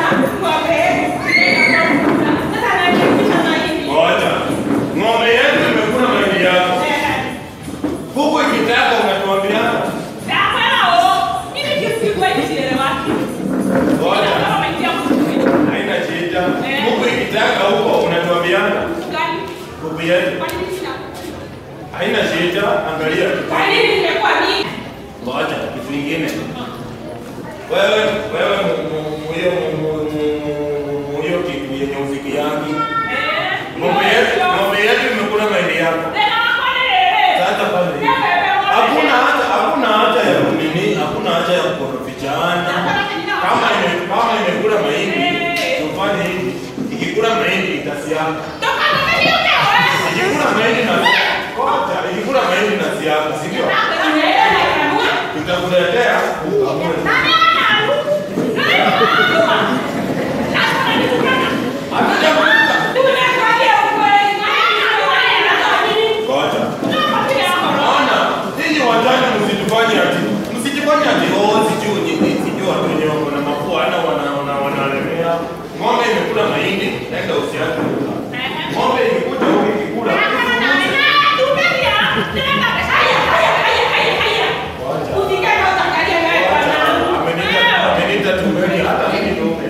Ngoja. Ng'ombe yetu imekula mahindi yako. Huku ikitaka unatuambia. Ngoja. Haina shida. Huku ikitaka huko unatuambiana. Huku yetu. Haina shida. Angalia. Ngoja kitu kingine. Wewe wewe mu- mu- mu- hiyo mu- mu- mu- mu- hiyo kitu yenye ufiki yangu. Ng'ombe yetu ng'ombe yetu imekula mahindi yako. Sasa pale. Hakuna hata hakuna hata ya nini, hakuna hata ya kukorofishana. Kama ime kama imekula mahindi, tufanye hivi. Ikikula mahindi itasiaka. Ikikula mahindi na Ngoja, ikikula mahindi na siaka, si ndio? Tutakuletea ukamue. Hatujamaliza. Ngoja. Ona, ninyi wajane msitufanye ati msijifanye ati oh sijui nyinyi sijui watu wenye wako na mafua ana wana wana wanalemea. Ng'ombe imekula mahindi, nenda usiake huko. Ng'ombe imekuja huko ikikula. Amenita amenita tumbeni hata mimi ng'ombe.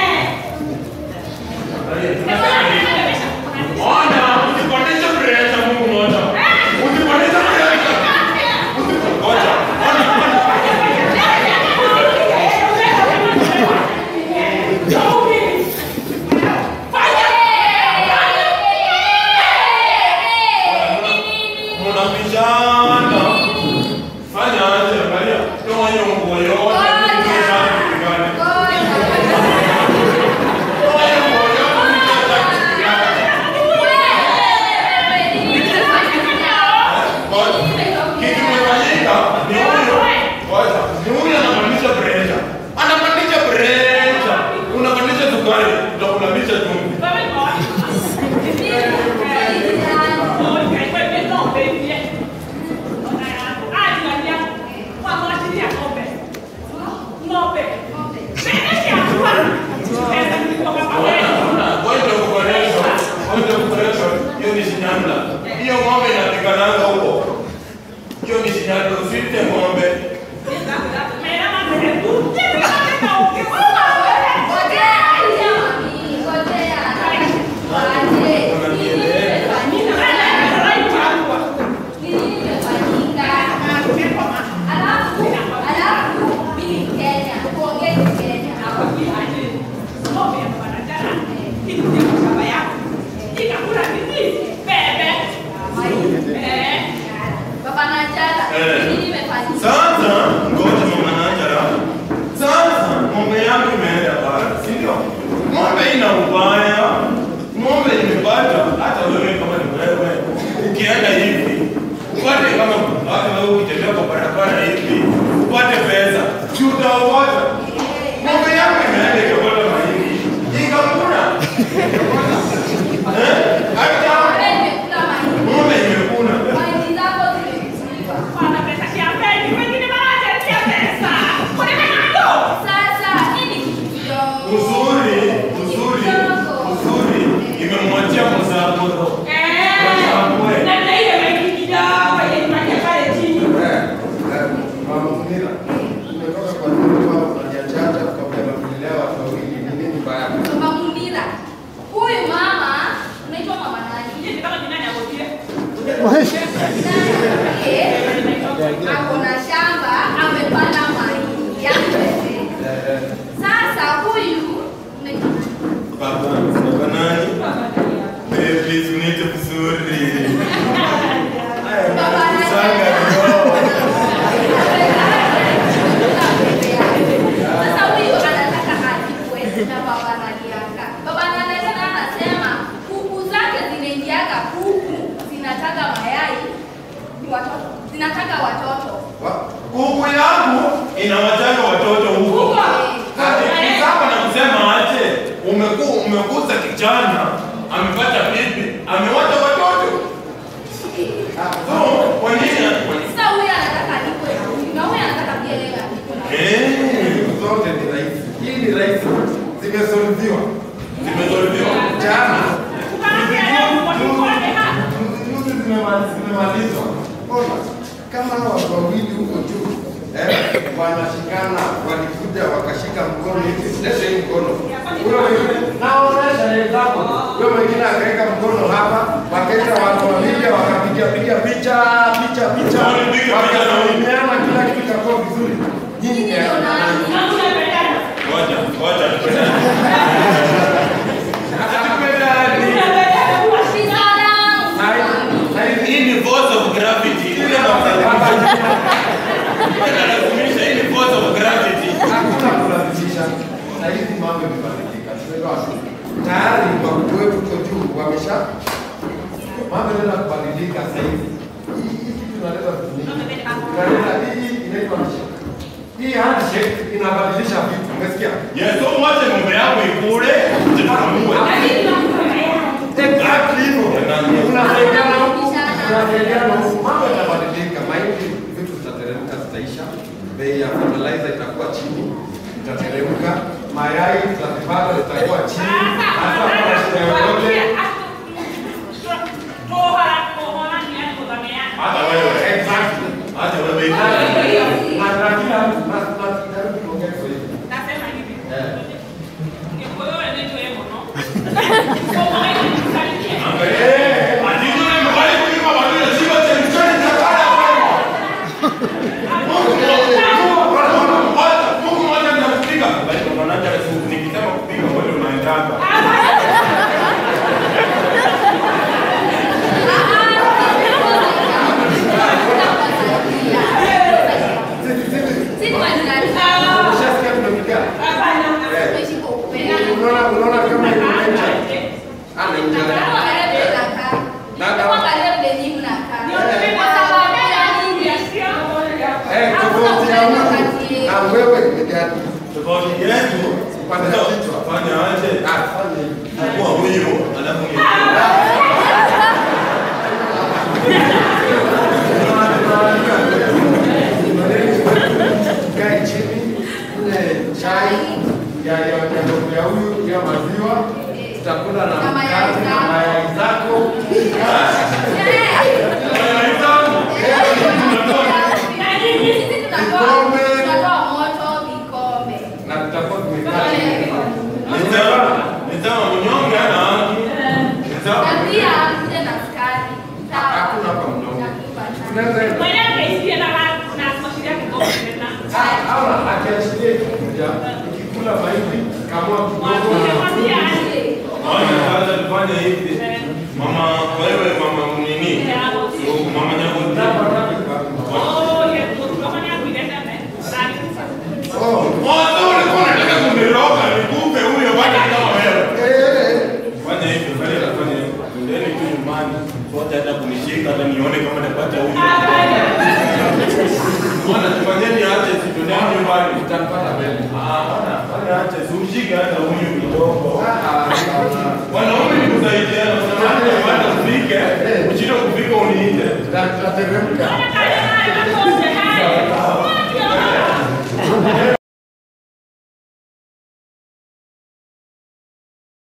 Ona, usipandishe pressure Mungu moja. Usipandishe pressure. Ngoja. Ona. Mnapishana. Fanya aje, angalia. Toa hiyo nguo yote. Mnapishana kupigana. Toa hiyo nguo yote, mnapishana kupigana. Ngoja. Kitu kimefanyika ni huyo. Ngoja. Ni huyo anapandisha pressure. Anapandisha pressure. Unapandisha sukari, utakulamisha chumvi. Ngoja kuboresha. Ngoja kuboresha. Hiyo ni shinyanda. Hiyo ng'ombe inapigananga huko. Hiyo ni shinyanda. Usite ng'ombe. Sasa ngoja mama Najara. Sasa ng'ombe yangu imeenda bara, si ndio? Ng'ombe ina ubaya. Ng'ombe imepata hata wewe kama ni wewe ukienda hivi upate kama hata wewe ukitembea kwa barabara hivi upate pesa. Si utaokota. Ng'ombe yangu imeenda ikapata mahindi. Ikakula. Eh? Hata ng'ombe imekula. Uzuri, uzuri, uzuri imemwachia mzaburo. Mama Munira, umetoka kwa nyumba kwao unajajaja kabla ya kulelea watu wawili. Ni nini baya? Huyu mama unaitwa mama nani? ako na shamba amepanda mahindi yake. Sasa huyu unaitwa nani? Baba, baba nani? Eh, please uniite vizuri. Haya, Baba nani? sanga roho. Sasa huyu anataka alipwe na baba nalianga. Baba nalianga anasema kuku zake zinaingiaga kuku zinataka mayai ni watoto zinataka watoto. Wa- Kuku yangu inawataka watoto huko. Huko. Ati sawa na kusema aje, umeku umekuza kijana, amepata bibi, amewacha watoto. So, kwa nini? kwa nini- Sasa huyu anataka alipwe na huyu na huyu anataka pia yeye alipwe na Eh, Zote ni rahisi. Hii ni rahisi. Zimesolviwa. Zimezoliviwa. Jana. Juzi zimema- zimemalizwa. Ona, kama hao watu wawili huko juu eh, wanashikana, walikuja wakashika mkono hivi, leta hii mkono. Huyo mwingine naonesha wenzako, huyo mwingine akaweka mkono hapa, wakaita watu wawili wakapiga piga picha picha picha, Walipiga picha na huyu. wakasalimiana, kila kitu kikakuwa vizuri. Nyinyi ni akina nani? Ngoja, ngoja tupendane. Hatupendani. Na hivi Hii ni force of gravity. Ile inalazimisha hii ni force of gravity. hakuna kulazimisha. Na hizi mambo imebadilika, tumeelewa tu. Tayari wakuu wetu huko juu wamesha mambo yanaenda kubadilika sasa hivi. Hii hii kitu inaleta vitu mingi. Inaleta hii inaitwa handshake. Hii handshake inabadilisha vitu, umesikia? Yes, so mwache ng'ombe yako ikule, tutamue. Exactly hivyo. Jamani. Unasaidiana huku, unasaidiana huku. Mambo yatabadilika, mahindi vitu zitateremka, zitaisha. Bei ya fertilizer itakuwa chini, itateremka. Mayai tutazipata zitakuwa chini. Hata kama shida yoyote Hata wewe. Exactly. Hata wewe. Na na kila mtu na na karibu kuongea Kiswahili. Eh, Ati yule mbali kuliko watu wa Simba chemchoni cha kala kwao. Mungu mmoja, Mungu mmoja anakupiga. Bali kwa maana hata nikisema kupiga wewe unaendanga. Ushasikia tumepigana? Unaona unaona kama iko nature. Ana injera. Eh, tofauti ya mtu na wewe ni gani? Tofauti yetu Upande wa kichwa. fanya aje? Ah, fanya hivi. Kwa huyo alafu ni Kae chini, ule chai ya ya ya ya huyu ya maziwa, tutakula na Na mayai mkate na zako. mayai zako. na tutakuwa tumekaa chini. Nisema, nisema mnyonge ana haki. Nisema Hakuna hapa mdomo. Tunaweza Ah, hawa akiachilia ikikuja ikikula mahindi kamua kidogo Naona kwanza tufanye hivi. Mama wewe mama nini? Mama Nyagoti. Oh, Mwanzo ulikuwa unataka kuniroga nikupe huyo bwana kama wewe. eh, Fanya hivyo, fanya hivyo, fanya hivyo. Ndeni tu nyumbani. Sote hata kunishika hata nione kama napata huyo. Mwana tufanyeni aje situndeni nyumbani. utanipata mbele. Ah, bwana, fanya aje simshike hata huyu kidogo. Ah, ah, ah. Wanaume ni kusaidiana, usamani bwana ufike. Ushinde kufika uniite. Tuta- Tutateremka.